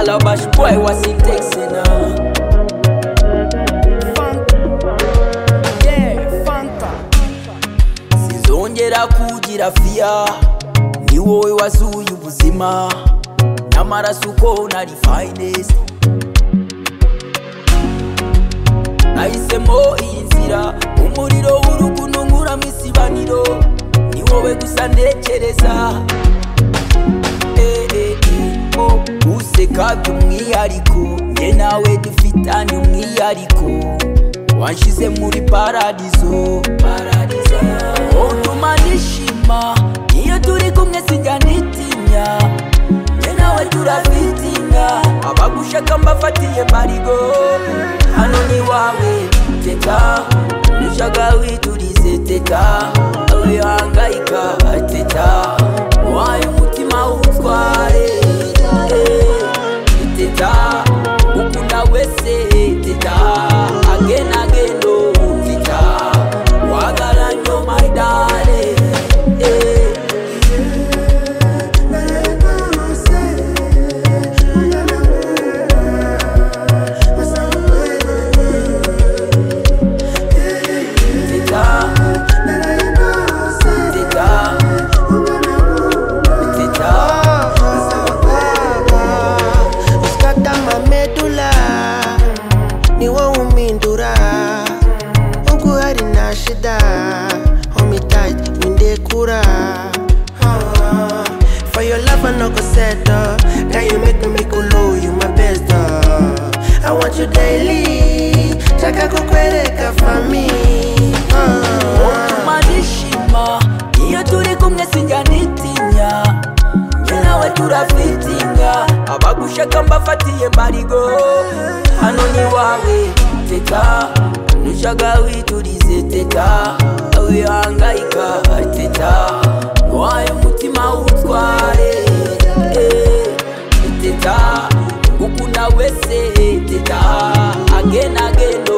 love bash boy was he texting her. Sinzongera kugira fiya ni wowe wazuye ubuzima n'amaraso uko nari finest nahisemo iyi nzira umuriro w'urukundo nkuramo isibaniro ni wowe gusa ntekereza Eh, eh, eh, oh, useka by'umwihariko ye nawe dufitanye umwihariko wanshize muri paradizo paradizo utuma nishima iyo turi kumwe sinjya nitinya ye nawe turabitinga abagushaka mbafatiye marigo hano ni wawe teta nushaka witurize teta wihangayika teta waye umutima utware teta ukunda wese teta agenagendo teta wagaranyo maidare eh. Teta, teta, teta. uskata mamedula niwo umindura uku hari na shida homitit windekura for your love i no go settle now you make me make low you my best uh. i want you daily chaka kukwereka fami utuma nishima iyo turi kumwe sinjya nitinya njye nawe turafitinga abagushaka mbafatiye marigo hano ni wawe teta nushaka witurize teta wihangayika teta waye umutima utware eh, teta ukunda wese teta agenagendo